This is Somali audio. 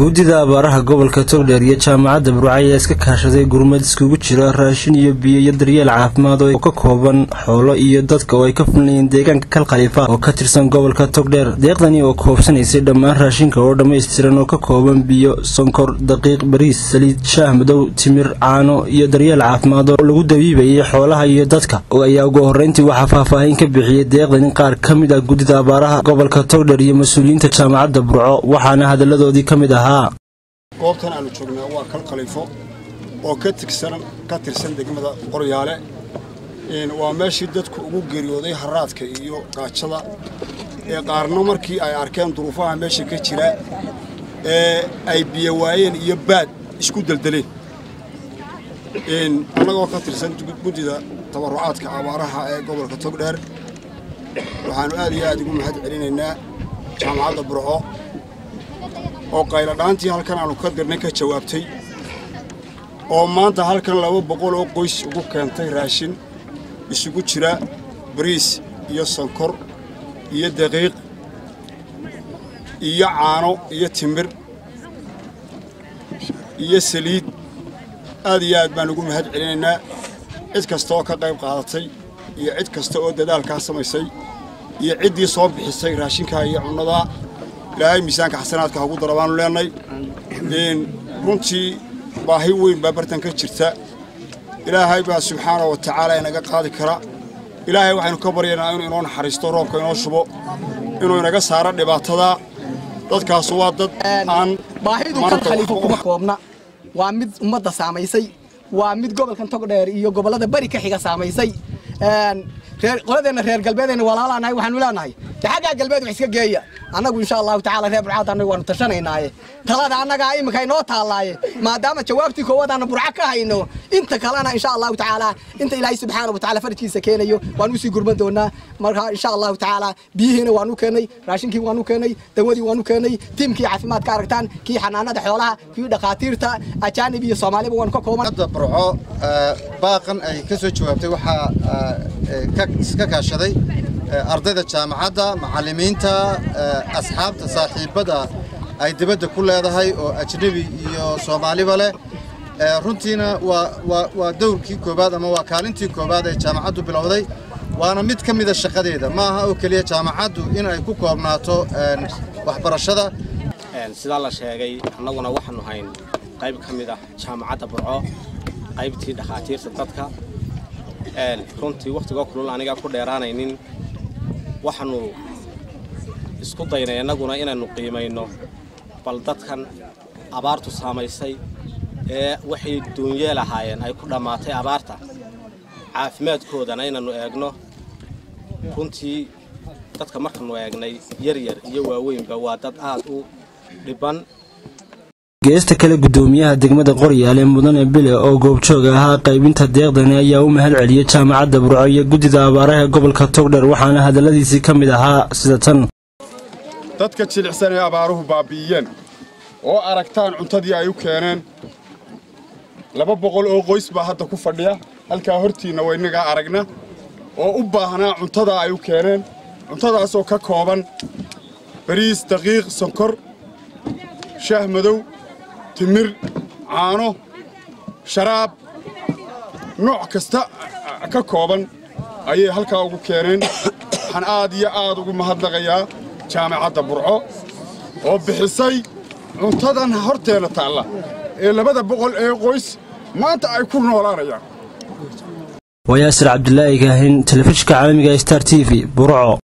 guddida abaaraha gobolka togdheer iyo jaamacadda burco ayaa iska kaashaday gurmad iskugu jira raashin iyo biyo iyo daryeel caafimaad oo ka kooban xoolo iyo dadka oo ay ka fulnayeen deegaanka kal khaliifa oo ka tirsan gobolka togdheer deeqdani oo koobsanaysay dhammaan raashinka oo dhammaystiran oo ka kooban biyo sonkor daqiiq bariis saliid shaah madow timir caano iyo daryeel caafimaad oo lagu dabiibayay xoolaha iyo dadka ayaa ugu horreyntii waxaa faahfaahin ka bixiyey deeqdani qaar ka mid ah guddida abaaraha gobolka togdheer iyo mas-uuliyiinta jaamacadda burco waxaana hadalladoodii ka mid ahaa goobtan aanu joognaa waa kal khaliifo oo ka tigsan ka tirsan degmada qoryaale waa meeshii dadku ugu geeriyooday haraadka iyo gaajada ee qaarna markii ay arkeen duruufaha meesha ka jira ee ay biyo waayeen iyo baad isku deldeleen annagoo ka tirsan guddida tabarucaadka abaaraha ee gobolka togdheer waxaannu aad iyo aad ugu mahad celinaynaa jaamacadda burco oo qayladhaantii halkan aanu ka dirnay ka jawaabtay oo maanta halkan laba boqol oo qoys ugu keentay raashin isugu jira bariis iyo sonkor iyo daqiiq iyo caano iyo timir iyo saliid aad iyo aad baan ugu mahad celinaynaa cid kasta oo ka qayb qaadatay iyo cid kasta oo dadaalkaa samaysay iyo ciddii soo bixisay raashinkaa iyo cunnadaa ilaahay miisaanka xasanaadka hagu dara baanu leenay runtii baahi weyn baa bartan ka jirta ilaahay baa subxaana wa tacaala inaga qaadi kara ilaahay waxaynu ka baryaynaa inuu inoo naxariisto roobka inoo shubo inuu inaga saaro dhibaatada dadkaasu waa dad aan baahidu kan khaliifo kuma koobna waa mid ummadda saamaysay waa mid gobolkan togdheer iyo gobollada bari ka xiga saamaysay qoladeenna reer galbeedeenna walaalaanahay waxaanu leenahay de xaggaa galbeed wax iska geeya annagu insha allahu tacala reer burcaad annagu waanu tashanaynaye talada annagaa iminka inoo taallaaye maadaama jawaabtii koowaad aanu burco ka hayno inta kalena insha allahu tacaala inta ilaahay subxaana wa tacala farajkiisa keenayo waan usii gurman doonaa marka insha allahu tacaala biyihiina waanu keenay raashinkii waanu keenay dawadii waanu keenay tiimkii caafimaadka aragtaan kii xanaanada xoolaha kii dhakhaatiirta ajaanib iyo soomaaliba waanu ka kooban burco baaqan ay ka soo jawaabtay waxaa iska kaashaday ardayda jaamacadda macallimiinta asxaabta saaxiibbada ay dibadda ku leedahay oo ajnebi iyo soomaaliba leh runtiina waa dowrkii koowaad ama waa kaalintii koowaad ee jaamacaddu bilowday waana mid ka mida shaqadeeda ma aha oo keliya jaamacaddu in ay ku koobnaato waxbarashada sidaa la sheegay annaguna waxaanu hayn qayb ka mid ah jaamacadda burco qaybtii dhakhaatiirta dadka runtii wakhtigoo kulul anigaa ku dheeraanaynin waxaannu isku daynay innaguna inaynu qiimayno bal dadkan abaartu saamaysay ee waxay duunyeel ahaayeen ay ku dhammaatay abaarta caafimaadkoodana inaynu eegno runtii dadka markaannu eegnay yaryar iyo waaweynba waa dad aad u dhibban geesta kale guddoomiyaha degmada qoryaale mudane bile oo goobjoog ahaa qaybinta deeqdani ayaa u mahad celiyey jaamacadda burco iyo guddida abaaraha gobolka togdheer waxaana hadalladiisii ka mid ahaa sida tan dadka jilicsan ee abaaruhu baabi'iyeen oo aragtaan cuntadii ay u keeneen laba boqol oo qoys baa hadda ku fadhiya halkaa hortiinna waynagaa aragna oo u baahnaa cuntada ay u keeneen cuntadaasoo ka kooban bariis daqiiq sonkor shaah madow timir caano sharaab nooc kasta ka kooban ayay halkaa ugu keeneen waxaan aad iyo aad ugu mahadnaqayaa jaamacadda burco oo bixisay cuntadan horteenna taalla ee labada boqol ee qoys maanta ay ku noolaanayaan waa yaasir cabdulaahi kaahin telefishinka caalamiga star t v burco